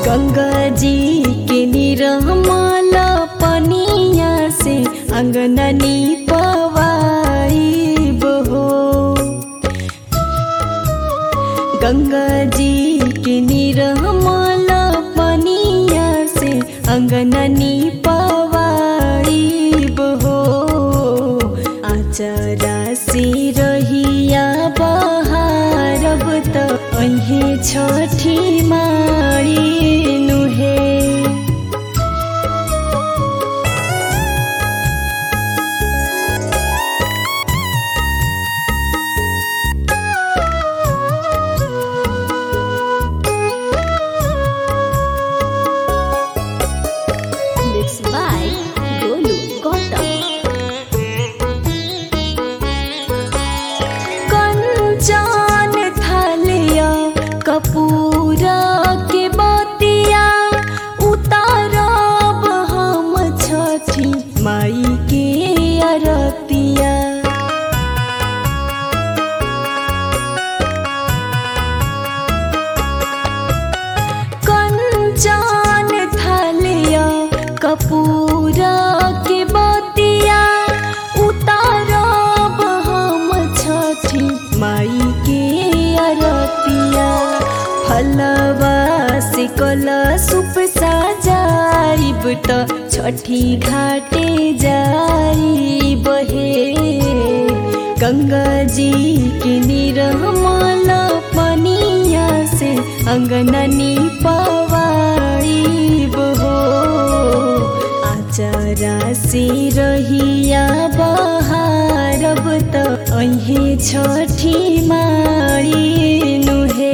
गंगा जी के निरमल पनिया से अंगननी पवाई बहो गंगा जी के निरमल पनिया से अंगननी पवाई बहो आचरा से रहिया बहारब त अहे छठी मारी नुहे Mixed by Golu Gautam. Kanchan थलिया कपूरा के बतिया उतारब हम छठी माई के अरतिया कंचन थलिया कपूरा के बतिया उतारब हम छठी माई के अरतिया फलवा से कला सुप सजाइब त छठी घाटे जाई बहे गंगा जी के निरमल पनिया से अंगननी पवाई बहो आचरा से रहिया बहारब त अहे छठी मारी नुहे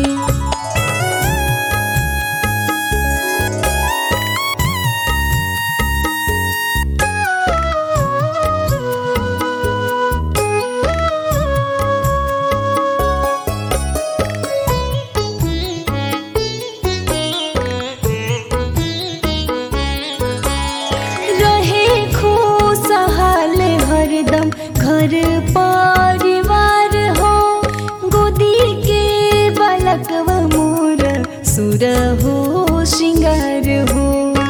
रहे खुशहाल हरदम घर परिवार हो गोदी के बालकवा मोर सुर हो श्रृंगार हो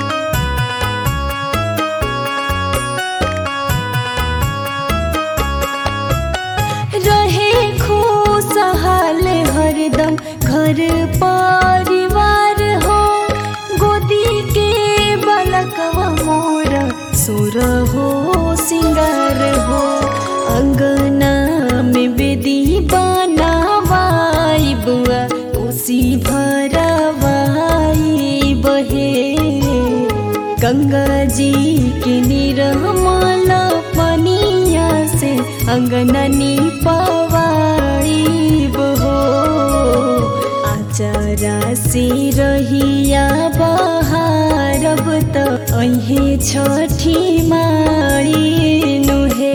रहे खुशहाल हरदम घर परिवार हो गोदी के बालकवा मोर सुर हो सिंगार हो अंगना में बेदी बनावाई बुआ उसी भरवाई बहे गंगा जी के निरमल पनिया से अंगननी पवाई बहो आचरा से रहिया बहारब त अहे छठी मारी नुहे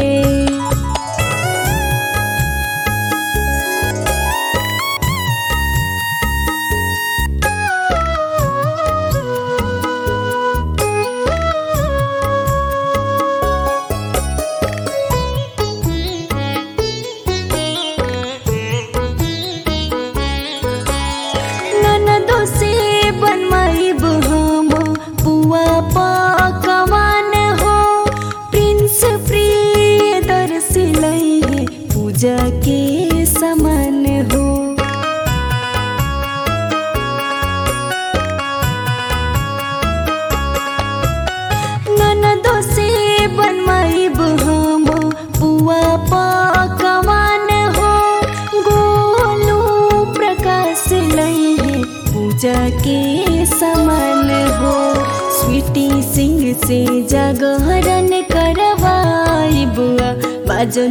ननदो से बनमाइब हम पुआ पकवान हो प्रिंस प्रिय दर्शिलै पूजा के समान हो ननदो से बनमाइब हम पुआ पकवान हो गोलू प्रकाश लैहे पूजा के समान हो स्वीटी सिंह से जागरण करवाई बुआ बाजन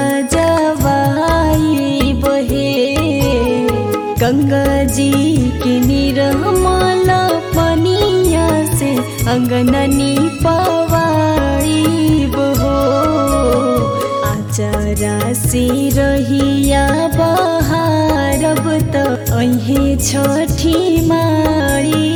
बाजवाई बहे गंगा जी के निरमल पनिया से अंगननी पवाई बहो आचरा से रहिया बहारब त अहे छठी मारी